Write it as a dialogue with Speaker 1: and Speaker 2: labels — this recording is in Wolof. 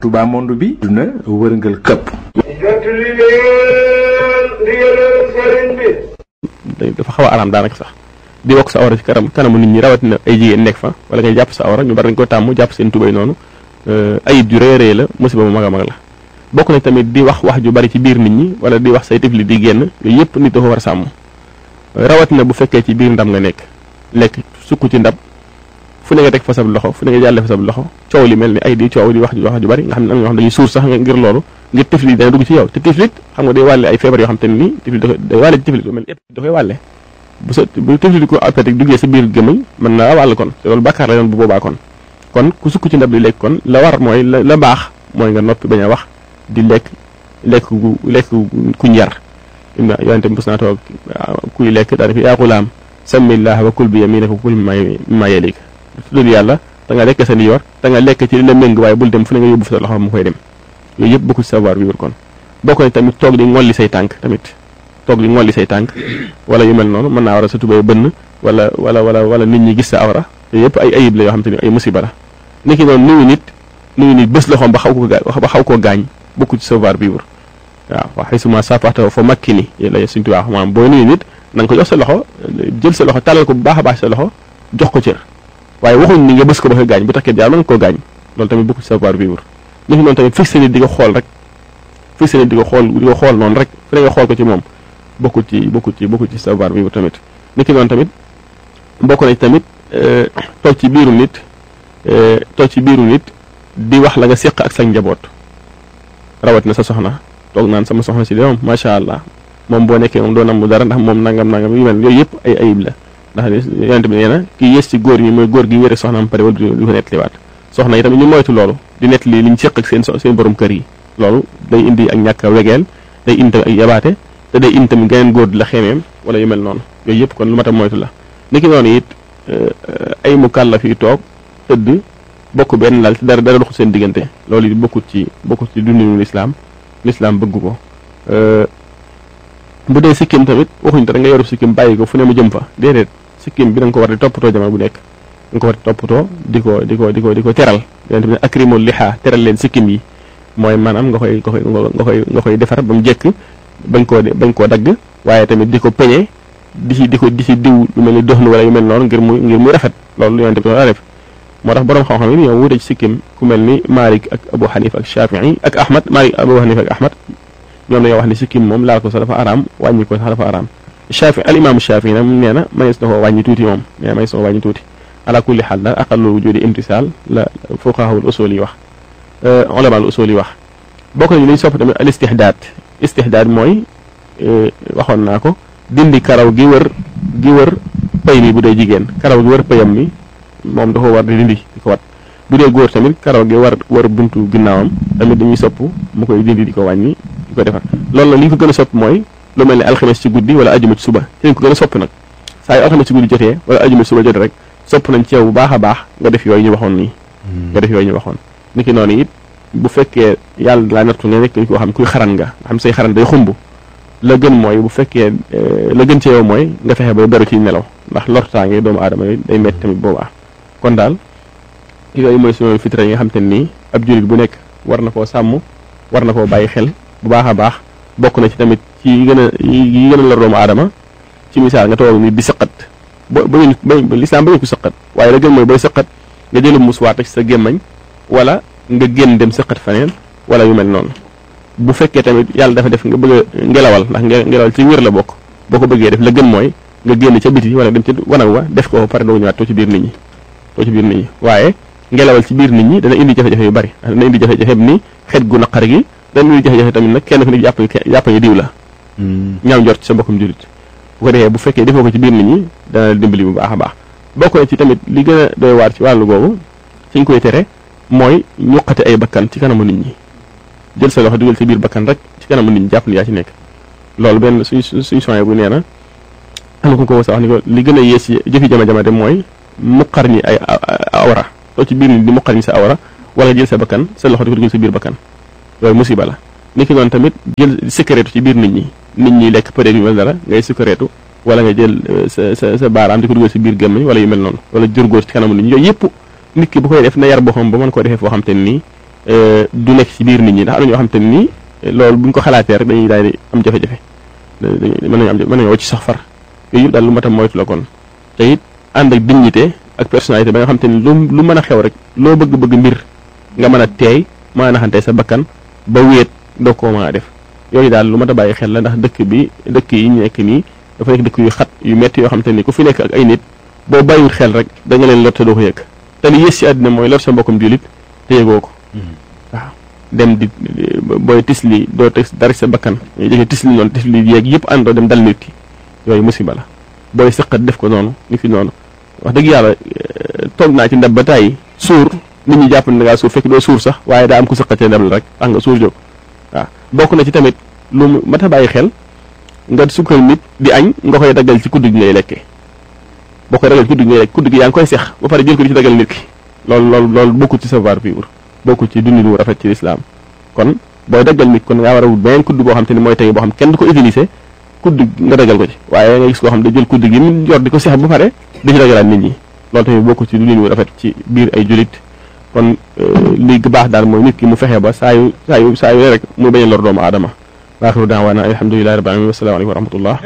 Speaker 1: Touba monde bi duna wërngal këpp
Speaker 2: jot li leen ndigalal sëriñ bi
Speaker 3: dafa xaw a araam daanaka sax di wokk sa awra ci kanam kanamu nit ñi rawatina ay jigéen nekk fa wala ngay jàpp sa awra ñu bari dañ ko tàmm jàpp seen tubay noonu ayib ju rëy rëy la musiba mu mag a mag la bokk na tamit di wax wax ju bari ci biir nit ñi wala di wax say tifli di génn yooyu yëpp nit dafa war a sàmm rawatina bu fekkee ci biir ndam nga nekk lekk sukk ci ndab fu ne nga teg fa sab loxo fu ne nga jàlle fa sab loxo coow li mel ni ay di coow di wax ju wax ju bari nga xam ne am na ñoo xam dañuy suur sax ngir loolu ngir tiflit dana dugg ci yow te tiflit xam nga day wàlle ay feebar yoo xam te ne nii tiflit day wàlle ci tiflit lu mel ni da koy wàlle bu sa bu tiflit ko appétit duggee sa biir gémmiñ mën naa wàll kon te loolu bàkkaar la yoon bu boobaa kon kon ku sukk ci ndab di lekk kon la war mooy la la baax mooy nga noppi bañ a wax di lekk lekk gu lekk kuñ yar yonente mos naa toog kuy lekk daa def yaa xulaam samillah wa kul bi yaminika wa kul mimma yalika tuddal yàlla da nga lekk sa ndijoor da nga lekk ci li la méng waaye bul dem fu ne nga yóbbu fa sa loxo mu koy dem yooyu yëpp bokku ci savoir vivre kon bokk na tamit toog di ngolli say tànk tamit toog di ngolli say tànk wala yu mel noonu mën naa war a sa tubay bënn wala wala wala wala nit ñi gis sa awra yooyu yëpp ay ayib la yoo xam te ni ay musiba la niki noonu nuyu nit nuyu nit bés loxoom ba xaw ko ba xaw koo gaañ bokku ci savoir vivre waaw waa xëy suma sapaxta fa makki ni la suñ tubaa maanaam booy nuyu nit na nga ko jox sa loxo jël sa loxo talal ko bu baax a baax sa loxo jox ko cër waaye waxuñ ni nga bës ko ba koy gaañ bu takkee jaar mën nga koo gaañ loolu tamit bokku ci savoir vivre niki noonu tamit fixé nit di ko xool rek fixé nit di ko xool di ko xool noonu rek fu ne nga xool ko ci moom bokku ci bokku ci bokku ci savoir vivre tamit niki noonu tamit bokk na ci tamit toog ci biiru nit toog ci biiru nit di wax la nga séq ak sa njaboot rawat na sa soxna toog naan sama soxna si de moom macha allah moom boo nekkee moom doo nam mu dara ndax moom nangam nangam yu mel yooyu yëpp ay ayib la ndax yonent bi nee na kii yées ci góor ñi mooy góor gi wére soxnaam pare wala du ko nettaliwaat soxna yi tamit ñu moytu loolu di nettali li ñu séq ak seen seen borom kër yi loolu day indi ak ñàkk a wegeel day indi tamit ak yabaate te day indi tamit geneen góor di la xeemeem wala yu mel noonu yooyu yëpp kon lu mat a moytu la niki noonu it ay mu kàllaf yi toog tëdd bokk benn lal te dara dara doxul seen diggante loolu it bokkut ci bokkut ci dundinu lislaam lislaam bëgg ko bu dee sikkim tamit waxuñ te da nga yoru sikkim bàyyi ko fu ne mu jëm fa déedéet sikkim bi da nga ko war di toppatoo jamono bu nekk da nga ko war di toppatoo di ko di ko di ko di ko teral yonent bi ne akrimul liha teral leen sikkim yi mooy maanaam nga koy nga koy nga koy nga koy defar ba mu jekk bañ koo bañ koo dagg waaye tamit di ko peñe di ci di ko di ci diw lu mel ni dox nu wala yu mel noonu ngir muy ngir muy rafet loolu yonent bi daa def moo tax borom xam-xam yi ñoo wuute ci sikkim ku mel ni Malik ak Abu Hanifa ak Shafii ak Ahmad Malik Abu Hanifa ak Ahmad ñoom dañoo wax ni sikkim moom laal ko sax dafa araam wàññi ko sax dafa araam Shafi al imaamu Shafi nag nee na manees na koo wàññi tuuti moom nee na manees na koo wàññi tuuti ala kulli xaal daal aqallu wujudi imtisaal la fuqahaul usul yi wax ulama al usul yi wax bokk nañu liñ sopp tamit al istihdaad istihdaad mooy waxoon naa ko dindi karaw gi wër gi wër pay mi bu dee jigéen karaw gi wër payam mi moom dafa war di dindi di ko wat bu dee góor tamit karaw gi war war buntu ginnaawam tamit dañuy sopp mu koy dindi di ko wàññi di ko defar loolu la li ñu ko gën a sopp mooy lu mel ne alxames ci guddi wala ajuma ci suba ci lañ ko gën a sopp nag saa yu alxames ci guddi jotee wala ajuma ci suba jotee rek sopp nañ ci yow bu baax a baax nga def yooyu ñu waxoon nii nga def yooyu ñu waxoon niki noonu it bu fekkee yàlla laa nattu nga nekk koo xam kuy xaran nga nga xam say xaran day xumb la gën mooy bu fekkee la gën ci yow mooy nga fexe ba beru ci nelaw ndax lortaange doomu aadama yi day metti tamit boobaa kon daal yooyu mooy suñu fitra yi nga xam te nii ab jullit bu nekk war na koo sàmm war na koo bàyyi xel bu baax a baax bokk na ci tamit ci yi gën a yi gën a lor doomu aadama ci misaal nga toog nit di sëqat ba ba lislaam ba ñu ko sëqat waaye la gën mooy booy sëqat nga jëlu muswaat ci sa gémmañ wala nga génn dem sëqat faneen wala yu mel noonu bu fekkee tamit yàlla dafa def nga bëgg a ngelawal ndax ngelawal ci wér la bokk boo ko bëggee def la gën mooy nga génn ca biti wala dem ca wanag wa def ko pare doo ñëwaat too ci biir nit ñi too ci biir nit ñi waaye ngelawal ci biir nit ñi dana indi jafe-jafe yu bari dana indi jafe-jafe ni xet gu naqar gi dana indi jafe-jafe tamit nag kenn ku ne jàpp jàpp ni diw la ñaaw njort ci sa mbokkum julit bu ko defee bu fekkee defoo ko ci biir nit ñi dana dimbali bu baax a baax bokk na ci tamit li gën a doy waar ci wàllu googu ci ñu koy tere mooy ñuqate ay bakkan ci kanamu nit ñi jël sa loxo dugal ci biir bakkan rek ci kanamu nit ñi jàpp ni yaa ci nekk loolu benn suñ suñ soin bu nee na am na ku ko sa wax ni ko li gën a yées ci jëfi jama-jama de mooy muqar ñi ay awra soo ci biir nit di muqar ñi sa awra wala jël sa bakkan sa loxo di ko dugal sa biir bakkan loolu musiba la niki noonu tamit jël secrétu ci biir nit ñi nit ñi lekk peut être yu mel dara ngay secrétu wala nga jël sa sa sa baaraam di ko dugal si biir gémmiñ wala yu mel noonu wala jur góor ci kanamu nit ñi yooyu yëpp nit ki bu koy def na yar boppam ba mën koo defee foo xam te nii du nekk ci biir nit ñi ndax am na ñoo xam te ne nii loolu bu ñu ko xalaatee rek dañuy daal di am jafe-jafe mën nañu am mën nañu wacc sax far yooyu yëpp daal lu mat a moytu la kon te it ànd ak dignité ak personnalité ba nga xam te ni lu lu mën a xew rek loo bëgg-bëgg mbir nga mën a teey mën a naxante sa bakkan ba wéet doo koo mën a def yooyu daal lu mat a bàyyi xel la ndax dëkk bi dëkk yi ñu nekk nii dafa nekk dëkk yu xat yu metti yoo xam te ni ku fi nekk ak ay nit boo bàyyiwul xel rek da nga leen lor te doo ko yëg te li yées ci àddina mooy lor sa mbokkum jullit te yëgoo ko waaw dem di booy tisli doo teg dara sa bakkan ñu jëkkee tisli noonu tisli yeeg yëpp àndoo dem dal nit ki yooyu musiba la booy sëqat def ko noonu ni fi noonu wax dëgg yàlla toog naa ci ndab ba tàyyi suur nit ñi jàpp ne da ngaa suur fekk doo suur sax waaye daa am ku sëqatee ndab la rek tax nga suur jóg waaw bokk na ci tamit lu mat a bàyyi xel nga sukkal nit di añ nga koy daggal ci kudd gi ngay lekkee boo koy daggal ci kudd gi ngay lekk kudd gi yaa ngi koy sex ba pare jël ko di ci daggal nit ki loolu loolu loolu bokkul ci savoir vivre bokkul ci dundin wu rafet ci lislaam kon booy daggal nit kon ngaa war a wut beneen kudd boo xam te ne mooy tey boo xam kenn du ko utiliser kudd nga dagal ko ci waaye nga gis koo xam ne jël kudd gi mu yor di ko seex ba pare di ci dagalaat nit ñi loolu tamit bokku ci dundin wu rafet ci biir ay julit kon li baax daal mooy nit ki mu fexe ba saa yu saa yu saa yu rek muy bañ a lor doomu aadama waaxiru daawaana alhamdulilahi rabbil alamin wassalaamu aleykum wa rahmatullah